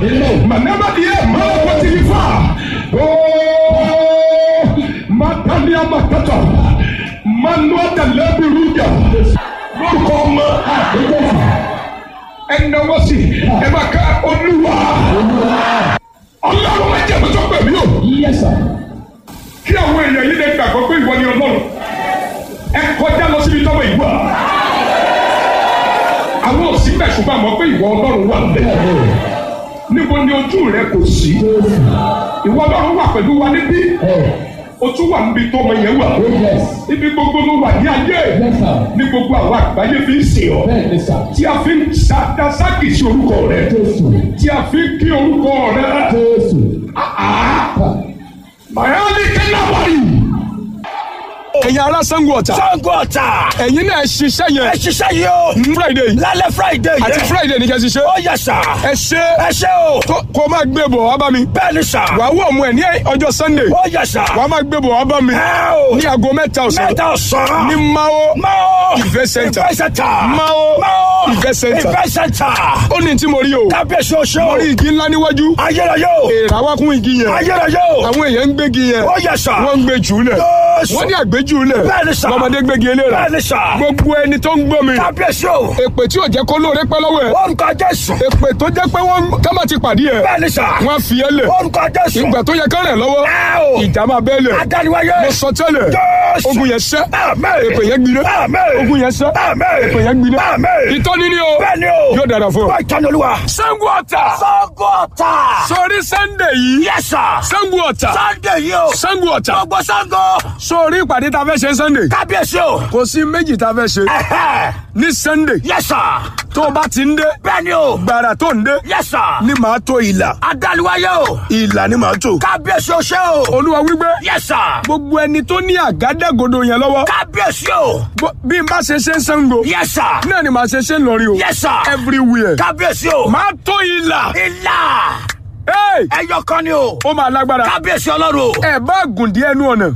Manema diẹ mọ́lá pọ̀tì ní fa. Ooo Matalia Matata. Manua Dalebi Ruja. Lórúkọ ọmọ. Ẹnna wọ́n sì ẹ máa ká olúwa. Ọlọ́run máa jẹ́ àmọ́tọ́ pẹ̀lú o. Kí àwọn èèyàn yìí lè gbàgbọ́ pé ìwọ ni Ọlọ́run. Ẹ kọjá lọ síbi tọ́wọ́ ìwà. Àwọn òsì bẹ̀ ṣùgbọ́n àmọ́ pé ìwọ Ọlọ́run wà bẹ́ẹ̀. Níbo ni ojú rẹ kò sí? Ìwọ Ọlọ́run wà pẹ̀lú wa níbí. O tún wà níbi tó ọmọ yẹn wà. Ibi gbogbo ló wà ní ayé. Ní gbogbo àwọn àgbáyé fi ń sìn ọ́. Tí a fi ń ṣàdásákì sí orúkọ rẹ. Tí a fi ń kí orúkọ rẹ. Mayali Kenabari. Ẹ̀yin ará Sango Ọ̀tà. Sango Ọ̀tà. Ẹ̀yin náà ṣiṣẹ́ Ẹ yẹn. ṣiṣẹ́ yìí o. Friday Lálẹ́ Friday yẹn. àti Friday ní kẹ́ ṣiṣẹ́. Ó yẹ sà. Ẹ ṣe Ẹ ṣe o. tó- kó o máa gbé bọ̀ wá bá mi. Bẹ́ẹ̀ni sà. Wàá wọ̀ ọmọ ẹ̀ ní ọjọ́ Sunday. Ó yẹ sà. Wàá máa gbé bọ̀ wá bá mi. Ẹ o. Ní aago mẹ́ta ọ̀sán. Mẹ́ta ọ̀sán. Ní Mao. Mao. Ìfẹ́ center. Ìfẹ́ center. Mao. Mao. Ìfẹ́ center. Ìfẹ́ center. Ó ní tí mo rí o. Kábíyèsí oṣù. Mo rí igi ńlá níwájú. Ayérayé o. Èrà wá kún igi yẹn. Ayérayé o. Àwọn èèyàn ń gbégi yẹn. Ó yẹ sà. Wọ́n ń gbé jù ú lẹ̀. Jésù. Wọ́n ní àgbéjù ú lẹ̀. Bẹ́ẹ̀ni sà. Lọ́mọdé gbégi eléra. Bẹ́ẹ̀ni sà. Gbogbo ẹni tó ń gbọ́ mi. Kábíyèsí o. Èpè tí ò jẹ́ kó lóore pẹ́ lọ́wọ́ ẹ̀. Orúkọ Jésù. Èpè tó jẹ́ pé wọ́n kẹ́mà ti pàdé ẹ̀. Bẹ́ẹ̀ni sà. Wọ́n á fi ẹ́ lẹ̀. Orúkọ Jésù. Ìgbà tó yẹ kán rẹ̀ lọ́wọ́. Ẹ o. Ìjà máa bẹ́ẹ̀ lẹ̀. Adániwáyé. Mo sọ tẹ́lẹ̀. Jésù. Ogun yẹn ṣẹ́. Àmín. Èpè yẹn gbiná. Àmín. Ogun yẹn ṣẹ́. Àmín. Èpè yẹn gbiná. Àmín. Ìtọ́ni ni o. Bẹ́ẹ̀ni o. Yóò dára fún ọ. Wọ́n ìtọ́ni olúwa. Sango Ọ̀tà. Sango Ọ̀tà. Sori Sunday yìí. Yes sir. Sango Ọ̀tà. Sunday yìí o. Sango Ọ̀tà. Gbogbo Sango. Sori ìpàdé ta fẹ́ ṣe Sunday. Kábíyèsí o. Kò sí méjì ta fẹ́ ṣe. Ẹ̀hẹ́. Ní Sunday. Yes sir. Tó o bá ti ń dé. Bẹ́ẹ̀ni o. Gbàrà tó ń dé. Yes sir. Ní màá tó ìlà. Adániwáyé o. Ìlà ni màá tó. Kábíyèsí o ṣe o. Olúwa wípé. Yes sir. Gbogbo ẹni tó ní àgádágodo yẹn lọ́wọ́. Kábíyèsí o. Bó- Bí n bá ṣe ṣe ń Sango. Yes sir. Náà ni màá ṣe ṣe ń lọrí o. Yes sir. Everywhere. Kábíyèsí o. Màá tó ìlà. Ilà. Hey! Ẹyọ kan ni o. Ó máa lágbára. Kábíyèsí ọlọ́run o. Ẹ bá gùn díẹ̀ nú ọ̀nà.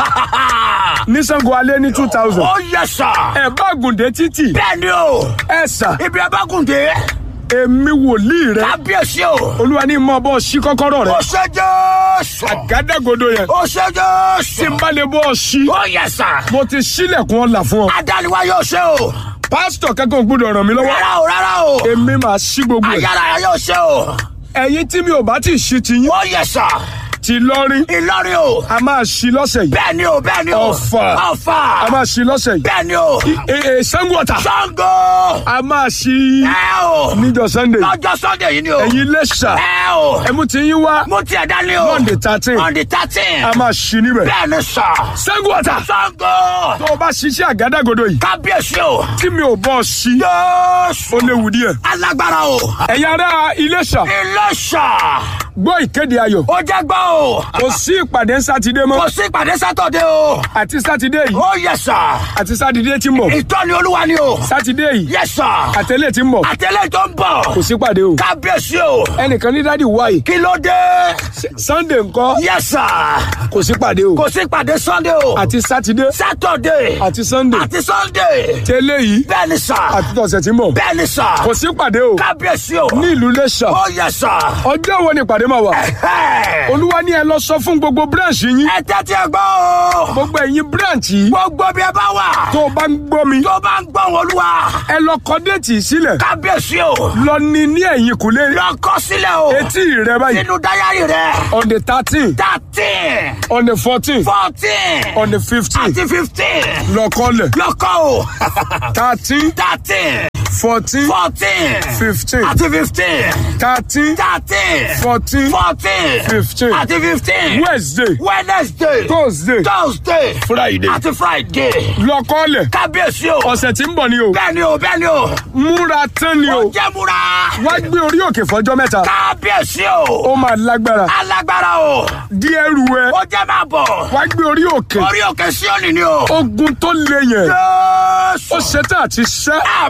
Ní Sango alẹ́ ní two thousand. Ó yẹ sà. Ẹ bá gùn dé títì. Bẹ́ẹ̀ni o. Ẹ sà. Ibi abágùndé. Èmi wòlíì rẹ. Kábíyèsí o. Olúwa ní mọ bọ́ sí kọ́kọ́rọ́ rẹ. Ó ṣe Jésù. Àgádágodo yẹn. Ó ṣe Tí Jésù. n bá lè bọ́ ọ sí. Ó yẹ sà. Mo ti sílẹ̀kùn ọ̀la fún ọ. Adániwáyé o ṣe o. Pásítọ̀ kankan ò gbọ́dọ̀ ràn mí lọ́wọ́. Rárá o rárá o. Èmi máa ṣí gbogbo ẹ̀. Ayára yóò ṣe o. Ẹ̀yin tí mi ò bá ti ṣí ti yín. Ó yẹ sà. Ti lọ́rí. Ìlọrin o. A máa ṣí lọ́sẹ̀ yìí. Bẹ́ẹ̀ni o bẹ́ẹ̀ni o. Ọ̀fà. Ọ̀fà. A máa ṣí lọ́sẹ̀ yìí. Bẹ́ẹ̀ni o. Ee Sango Ọ̀tà. Ṣàngó. A máa ṣí Ẹ o. níjọ́ Sunday. Lọ́jọ́ Sunday yìí ni o. Ẹ̀yin Iléṣà. Ẹ o. Ẹ̀mú ti yín wá. Mo tiẹ̀ dání o. Monday thirteen. On the thirteen. A máa ṣí níbẹ̀. Bẹ́ẹ̀ni sà. Sango Ọ̀tà. Ṣàngó. Tó o bá ṣiṣẹ́ àgádágodo yìí. Kábíyèsí o. Tí mi ò bọ́ ọ ṣí. Jésù. Ó léwu díẹ̀. Alágbára o. Ẹ̀yin ará Iléṣà. Iléṣà. Gbọ́ ìkéde ayọ̀. Ó jẹ́ gbọ́ o. Kò sí ìpàdé sátidé mọ́. Kò sí ìpàdé sátọ̀dé o. Àti sátidé yìí. Ó yẹ sà. Àti sátidé tí ń bọ̀. Ìtọ́ni olúwa ni o. Sátidé yìí. Yẹ sà. Àtẹ̀lé tí ń bọ̀. Àtẹlẹ́ tó ń bọ̀. Kò sí ìpàdé o. Kábíyèsí o. Ẹnìkan ní dádì wáyé. Kí ló dé? Sunday ńkọ́. Yẹ sà. Kò sí ìpàdé o. Kò sí ìpàdé Sunday o. Àti sátidé. Sátọ̀dé. Àti Sunday. Àti Sunday. Tẹ́lẹ̀ yìí. Bẹ́ẹ̀ni sà. Àti tọ̀sẹ̀ tí ń bọ̀. Bẹ́ẹ̀ni sà. Kò sí ìpàdé o. Kábíyèsí o. Ní ìlú Iléṣà. Ó yẹ sà. Ọjọ́ wo ni ìpàdé máa wà? Ẹ̀hẹ́. Olúwa ní ẹ lọ sọ fún gbogbo branch yín. Ẹ tẹ́tí ẹ gbọ́ o. Gbogbo ẹ̀yin branch yìí. Gbogbo bí ẹ bá wà. Tó o bá ń gbọ́ mi. Tó bá ń gbọ́ wọn olúwa. Ẹ lọ kọ déètì sílẹ̀. Kábíyèsí o. Lọ ní ní ẹ̀yìn kùlé. Lọ kọ sílẹ̀ o. Etí rẹ báyìí. Sínú dáyàrí rẹ̀. On the thirteen. Thirteen. On the fourteen. Fourteen. On the fifteen. Àti fifteen. Lọ kọ́lẹ̀. Lọ kọ́ o. Thirteen. Thirteen. Fourteen. Fourteen. Fifteen. Àti fifteen. Thirteen. Thirteen. Fourteen. Fourteen. Fifteen. Àti fifteen. Wednesday. Wednesday. Thursday. Thursday. Friday. Àti Friday. Lọ kọ́lẹ̀. Kábíyèsí o. Ọ̀sẹ̀ tí ń bọ̀ ni o. Bẹ́ẹ̀ni o, bẹ́ẹ̀ni o. Múra tán ni Ó o. jẹ́ múra. Wá gbé orí òkè fọjọ́ mẹ́ta. Kábíyèsí o. Ó máa lágbára. Alágbára o. Díẹ̀ ru ẹ. Ó jẹ́ máa bọ̀. Wá gbé orí òkè. Orí òkè Síónì ni o. Ogun tó le yẹn. Jésù. Ó ṣetán àti ṣẹ́. Àmẹ́jẹ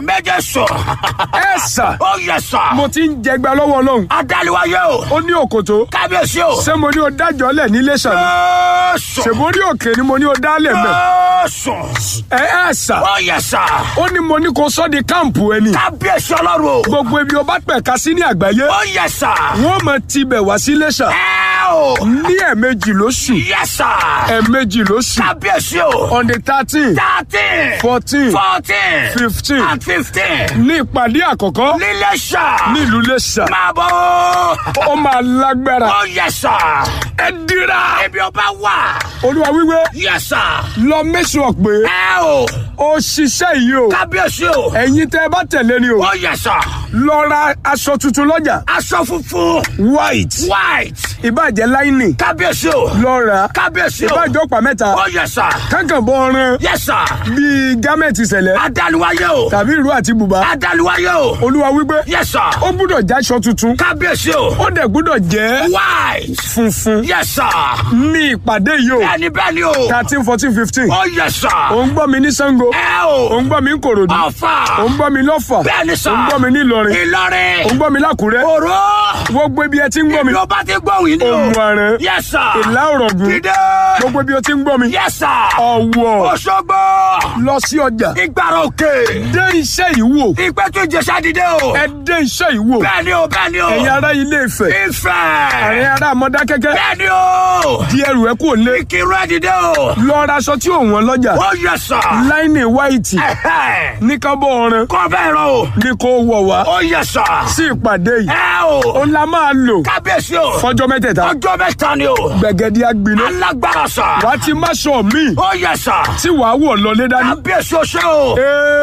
Jésù. ẹ sà Ó yẹ sà. mo ti ń jẹgba lọ́wọ́ ọlọ́run Adáliwáyé o. ó ní òkòtó Kábíyèsí o. ṣé mo ní o dájọ́ lẹ̀ nílé sàn Jésù. ṣèbórí òkè ni mo ní o dálẹ̀ mẹ́ Jésù. ẹ ẹ sà Ó yẹ sà. ó ní mo ní kó sọ́ di káàmpù ẹni Kábíyèsí ọlọ́run o. gbogbo ibi o bá pẹ̀ka sí ní àgbáyé Ó yẹ sà. wọ́n mọ̀ tibẹ̀ wá sí lẹ́sà Ẹ o. ní ẹ̀ẹ̀mejì lóṣù Yẹ sà. ẹ̀ẹ̀mejì lóṣù Kábíyèsí o. on the thirteen Thirteen. fourteen Fourteen. fifteen And fifteen. ní ìpàdé àkọ́kọ́ Nílé sà. nílùú lẹ́sà Máa bọ̀. ó máa lágbára Ó yẹ sà. ẹ dira Ibi ọba wà. olúwa wíwé Yẹ sà. lọ mẹ́sàn-án pé Ẹ o. ó ṣiṣẹ́ yìí o Kábíyèsí o. ẹ̀yin tẹ́ ẹ bá tẹ̀lé ni o Ó yẹ sà. lọ ra aṣọ tuntun lọ́jà Aṣọ funfun. white White. ìbàjẹ́ láìní Kábíyèsí o. lọ rà Kábíyèsí o. ìbàjẹ́ ọ̀pá mẹ́ta Ó yẹ sà. kankan bọ́ ọ̀ràn Yẹ sà. bíi gámẹ̀tì sẹ̀lẹ̀ Adáliwáyé o. tàbí ìró àti bùbá Adáliwáyé o. olúwa wípé Yẹ sà. ó gbúdọ̀ jáṣọ tuntun Kábíyèsí o. ó dẹ̀ gbúdọ̀ jẹ́ White. funfun Yẹ sà. ní ìpàdé yìí o Bẹ́ẹ̀ni bẹ́ẹ̀ni o. thirteen fourteen fifteen Ó yẹ sà. ò ń gbọ́ mi ní Ṣàngó Ẹ ò o. ń gbọ́ mi ní Kòròdú Ọ̀fà. ò ń gbọ́ mi lọ́fà Bẹ́ẹ̀ni sà. ò ń gbọ́ mi ní Ìlọrin Ìlọrin. ò ń gbọ́ mi lákùrẹ́ Òró. gbogbo ibi ẹ ti ń gbọ́ mi Ibi ó bá ti gbóhùn yìí ni o. òmù àrẹ Yẹ sà. ìlà òrọ̀gùn Dídé. gbogbo ibi ó ti ń gbọ́ mi Yẹ sà. ọ̀wọ̀ Òṣogbo. lọ sí ọjà Ìgbàrà òkè. dé iṣẹ́ yìí wò Ìpẹ́tù Ìjẹ̀ṣà dìde o. ẹ dé iṣẹ́ yìí wò Bẹ́ẹ̀ni o bẹ́ẹ̀ni o. ẹ̀yin ará ilé Ifẹ̀ Ifẹ̀. àrẹ ará Mọdákẹ́kẹ́ Bẹ́ẹ̀ni o. di ẹrù ẹ kò lé Ìkírun ẹ̀ dìde o. lọ ra aṣọ tí ò wọ́n lọ́jà Ó yẹ sà. láìní wáìtì Ẹ̀hẹ́. ní kábọ̀ ọ̀ràn Kọ́ bẹ́ẹ̀ rọ o. ní kó wọ̀ wá Ó yẹ sà. sí ìpàdé yìí Ẹ o. ó la máa lò Kábíyèsí o. fọjọ́ mẹ́tẹ̀ẹ̀ta Ọjọ́ mẹ́ta ni o. gbẹ̀gẹ́dẹ́ agbiná Alágbára sà. wàá ti má sọ míì Ó yẹ sà. tí wàá wọ̀ lọlé dání. Kábíyèsí o ṣe o.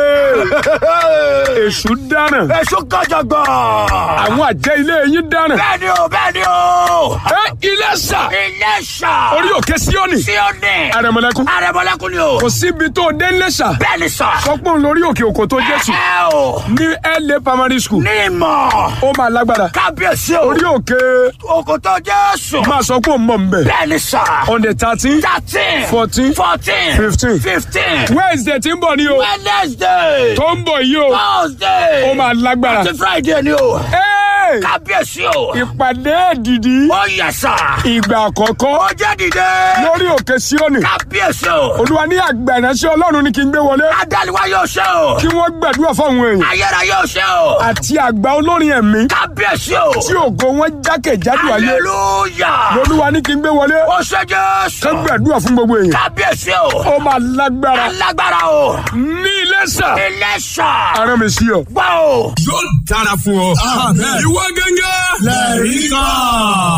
Ee, èṣù dáràn Èso gàjàgbà. àwọn àjẹ́ ilé yín dáràn. Bẹ́ẹ̀ni o bẹ́ẹ̀ni o. ẹ ilé sà Ilé sà. orí òkè síọ́nì Síọ́nì. àrẹ̀mọ̀lẹ́kùn Àrẹ̀mọ̀lẹ́kùn ni o. kò síbi tó dé lẹ́sà Bẹ́ẹ̀ni sà. sọpọ́n lórí òkè òkò tó jésù Ẹ o. ní LA primary school Ní ìmọ̀. ó máa lágbára Kábíyèsí o. orí òkè Òkòtò Jésù. máa sọ pé ó ń bọ̀ nbẹ̀ Bẹ́ẹ̀ni sà. on the thirteen Thirteen. Fourteen. Fourteen. Fifteen. Fifteen. Wednesday tí ń bọ̀ ní o Wednesday. tó ń bọ̀ yìí o Thursday. ó máa lágbára. Àti Friday ni o. Ee, Kábíyèsí o. ìpàdé èdìdí Ó yẹ sà. ìgbà àkọ́kọ́ Ó jẹ́ dìde. lórí òkè síọ́nì Kábíyèsí o. olúwa ní àgbà ìránṣẹ́ ọlọ́run ni kí n gbé wọlé Adáliwá yóò ṣe o. kí wọ́n gbàdúrà fáwọn èèyàn Ayéra yóò ṣe o. àti àgbà olórin ẹ̀mí Kábíyèsí o. tí ògo wọn jákèjádò ayé Hallelujah. lolúwa ní kí n gbé wọlé Ó ṣe Jésù. ká gbàdúrà fún gbogbo èèyàn Kábíyèsí o. ó máa lágbára Alágbára o. ní Iléṣà Iléṣà. arán mi sí ọ. Gbọ́ o. yóò dára fún ọ. ìwọ gángan lẹ́rìí kan.